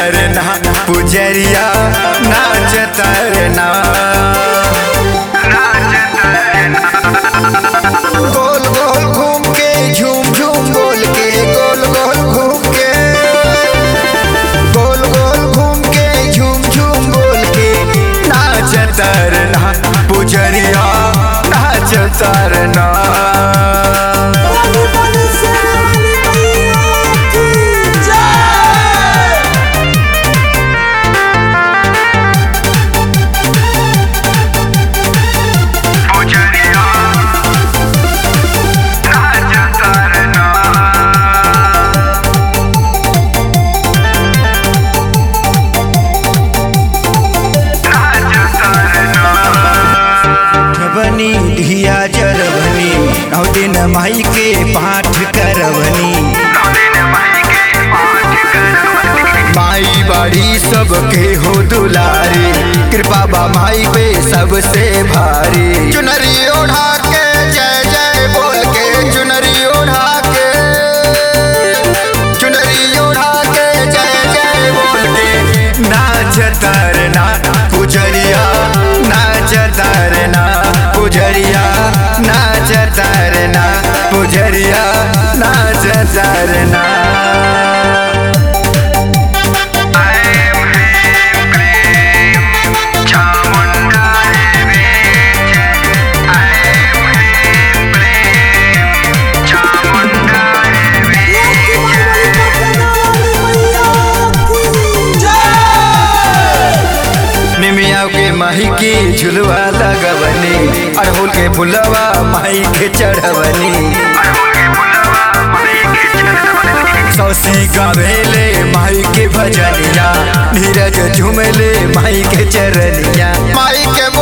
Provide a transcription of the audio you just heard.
तरना पुजरिया नाच तरना गोल गोल घूम के झूम झूम बोल के गोल गोल घूम के गोल गोल घूम के झूम झूम बोल के नाच तरना पुजरिया नाच तरना बोली बोली शेरावाली मैया की जय बनी धिया जरबनी नौ दिन माई के पाठ करवनी माई बाड़ी सबके हो दुलारी कृपा बा माई पे सबसे भारी चुनरी ओढ़ा के जय जय बोल के चुनरी ओढ़ा के चुनरी ओढ़ा के जय जय बोल के नाच तरना पुजरिया नाच तरना पुजरिया नाच तरना पुजरिया नाच तरना लाठी मारवाली पटनावाली मैया की जय निमिया के माही की झुलवा लगवनी अड़हुल के फुलवा माही के चढ़वनी सौसी गावेले माई के भजनिया नीरज झुमले माई के चरनिया माई के